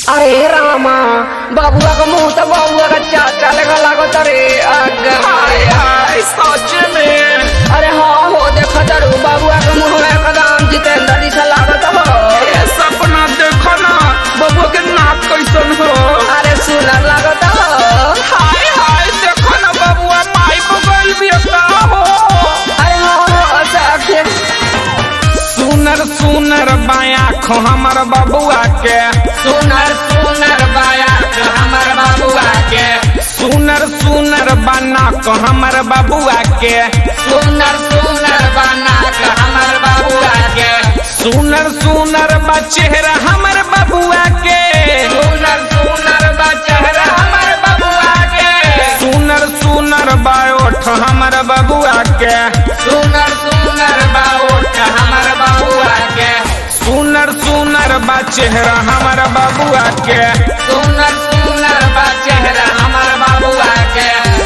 अरे रामा बाबुआ का मुंह तो बाबुआ का चाचा लगा लागत अरे अगर हाय हाय सच में अरे हाँ हो देखो जरू बाबुआ का मुंह में एकदम जितेंद्र जी सा लागत हो ये सपना देखो ना बबुआ के नाक कैसन हो अरे सुनर लागत हो हाय हाय देखो ना बबुआ माई बगल भी का हो अरे हाँ हो सखे सुनर सुनर बाया खो हमर बबुआ के सुनर सुनर बाया हमर बाबुआ के सुनर सुनर बना को हमर बबुआ के सुनर सुनर बना के हमर बाबुआ के सुनर सुनर बा चेहरा हमर बबुआ के सुनर सुनर बा चेहरा हमर बाबुआ के सुनर सुनर बा ओठ हमर बबुआ के सुनर सुनर बा ओठ हमर बाबुआ के सुनर सुनर बा चेहरा हमर बबुआ के सुनर सुनर बा चेहरा हमर बाबुआ के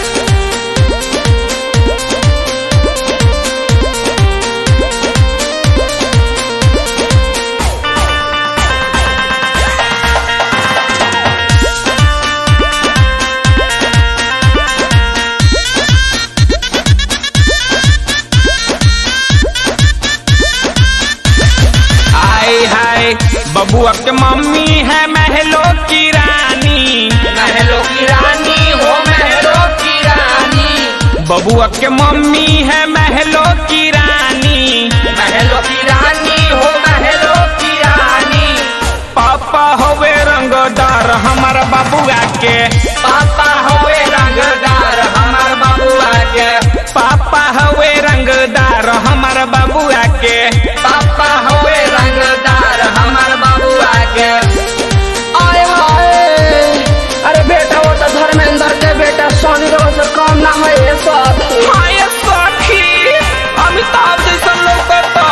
हाय हाय बबुआ के मम्मी है महलो की रानी महलो की रानी हो महलो की रानी बबुआ के मम्मी है महलो की रानी महलो की रानी हो महलो की रानी पापा होवे रंगदार हमर बबुआ के पापा होवे रंगदार हमर बाबुआ के पापा होवे रंगदार हमर बबुआ के पापा होवे रंगदार हमर बाबुआ के आए हाय अरे बेटा वो तो धर्मेंद्र के बेटा सोनी रो से कम ना है ये साथी हाय सखी अमिताभ जैसन लौकता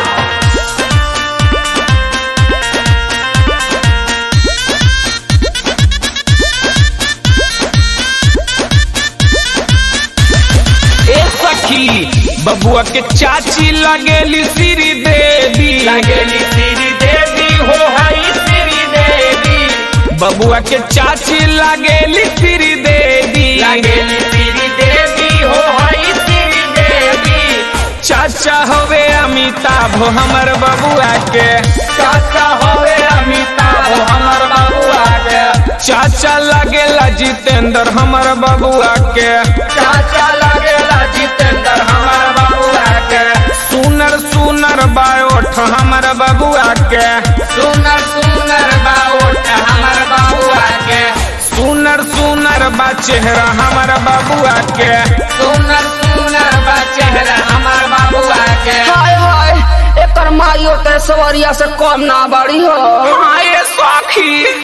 ए सखी बबुआ के चाची लगेली श्री देवी लगेली श्री देवी हो हई श्री देवी बबुआ के चाची लगेली श्री देवी लगेली श्री देवी हो हई श्री देवी चाचा होवे अमिताभ हमर बबुआ के चाचा होवे अमिताभ हमर बाबुआ के चाचा लगेला जितेंद्र हमर बबुआ के चाचा लगेला जितेंद्र हमर बाबुआ के सुनर सुनर बायोठ हमर बबुआ के सुनर सुनर बाउट हमर बाबुआ के सुनर सुनर बा चेहरा हमर बबुआ के सुनर सुनर बा चेहरा हमर बाबुआ के हाय हाय एकर माइयो ते सवरिया से कम ना बड़ी हो हाय सखी